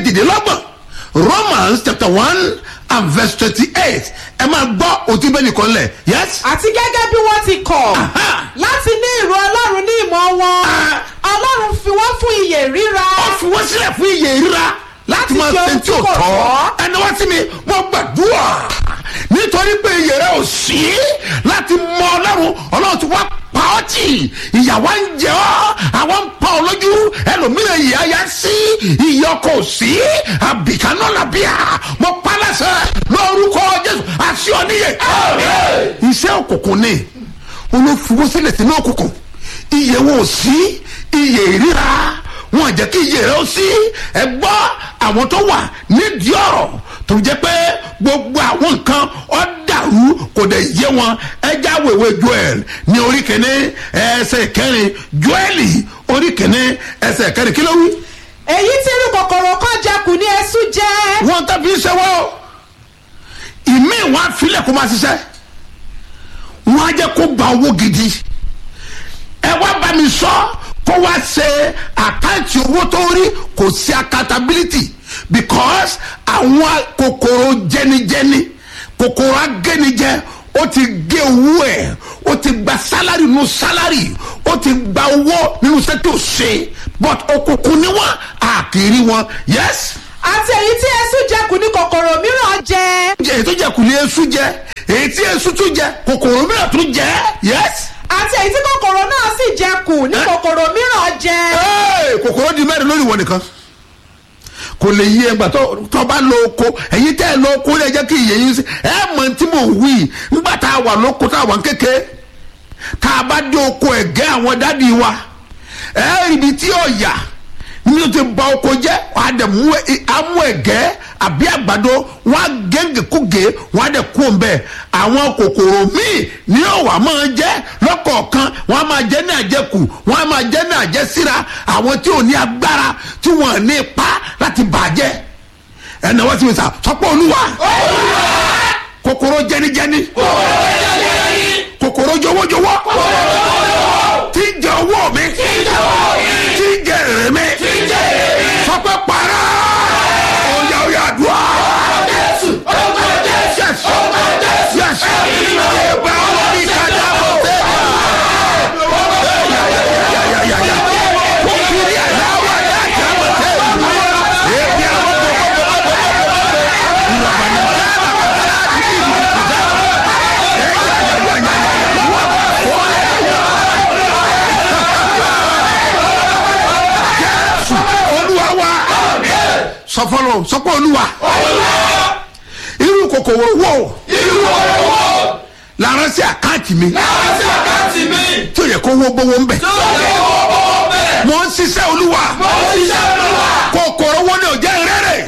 kejìdínlọ́gbọ̀n romans chapter one and verse twenty-eight ẹ máa gbọ́ òtí bẹ́ẹ̀ nìkan lẹ̀ yes. àti gẹ́gẹ́ bí wọ́n ti kọ̀ Aha. láti ní ìró ọlọ́run ní ìmọ̀ wọn Ah. ọlọ́run fi wọ́n fún iyè ríra ó fi wọ́n sílẹ̀ fún iye ríra láti Láti máa ṣe ṣe ohun tí ò tí kò tọ́ tọ́. ẹni wá sí mi mo gbàdúrà nítorí pé iye rẹ ò sí láti mọ ọlọ́run ọlọ́run ti wá pa ọ́ tì ìyàwó ń jẹ ọ́ àwọn ń pa ọ lójú ẹlòmíràn ìyá ya sí ìyá ọkọ ò sí àbìkánná làbíà mo pa lẹ́sẹ̀ lórúkọ jésù àti ọ̀níyẹ. iṣẹ́ òkùnkùn ni olófin sílẹ̀ sínú òkùnkùn iye wọn ò sí iye ìríra wọn jẹ́ kí iye rẹ̀ ó sí ẹ gbọ́ àwọn tó wà nídìí ọ̀rọ̀ tó jẹ́ pé gbogbo àwọn nǹkan ọ̀ dàrú kò dẹ̀ yé wọn ẹja wèwe joel ní orí kìíní ẹsẹ̀ kẹrin joeli orí kìíní ẹsẹ̀ kẹrin kí ló wí. èyí tí irú kòkòrò kan jẹ kù ní ẹsú jẹ wọn tẹ́ fi ń ṣe wọ́n ìmí wọn á filẹ̀ kó máa ṣiṣẹ́ wọn á jẹ́ kó gba owó gidi ẹ wá bá mi sọ kó wá ṣe àkáǹtì owó tó rí kò sí accountability because àwọn kòkòrò jẹnijẹni kòkòrò agẹnijẹ ó ti gé owó ẹ ó ti gba sálárì nínú sálárì ó ti gba owó nínú sẹ́tò ṣe but òkùnkùn ni wọn àkìrí wọn yes àti èyí tí ẹsú jẹ kù ní kòkòrò mìíràn jẹ jẹ èyí tó jẹ kù ní esu jẹ èyí tí esu tún jẹ kòkòrò mìíràn tún jẹ yes. àti èyí tí kòkòrò náà sì jẹ kù ní kòkòrò mìíràn jẹ Hey, kòkòrò di mẹ́rin lórí wọn nìkan kò lè yí ẹgbà tó tó bá lo oko ẹ̀yin tẹ́ ẹ lo oko lè jẹ́ kí iye yín sí ẹ mọ̀ tí mò ń wí nígbà tá a wà lóko tá a wà ń kéke tá a bá dé oko ẹ̀gẹ́ àwọn dádì wa ẹ rí ibi tí ọ̀yà ní o ti ba oko jẹ́ wàá dẹ̀ mú ẹ- amú ẹ̀gẹ́ àbí àgbàdo wọn á gẹ́gẹ́ kúgè wọn á dẹ̀ kú òun bẹ́ẹ̀ àwọn kòkòrò míì ní ọ̀wà máa jẹ́ lọ́kọ̀ọ̀kan wọn á máa jẹ́ ní àjẹkù wọn á máa jẹ́ ní àjẹsíra àwọn tí ò ní agbára tí wọn ò ní ipá láti bàjẹ́ ẹnì wọ́n ti fi sà sọ́pọ̀ olúwa kòkòrò jẹnijẹni kòkòrò jọwọ́jọwọ́ tí ń jẹ owó mi tí ń jẹ èrè mi sọpẹ́ para ọ̀yà ọ̀yà àdúrà. Yes. Yes. Ẹgbẹ́ ọmọ mi kájà bọ̀ tẹ́lẹ̀. Kókìrì àdáwọ̀ ẹ̀dá àjábọ̀ tẹ́lẹ̀. Ẹgbẹ́ ọmọ mi olúwa wa sọfọlọ sọpọ olúwa irú kòkòrò wo lára sí àkáǹtì mi tí o yẹ kó wó gbówó ń bẹ mo ń ṣiṣẹ́ olúwa kòkòrò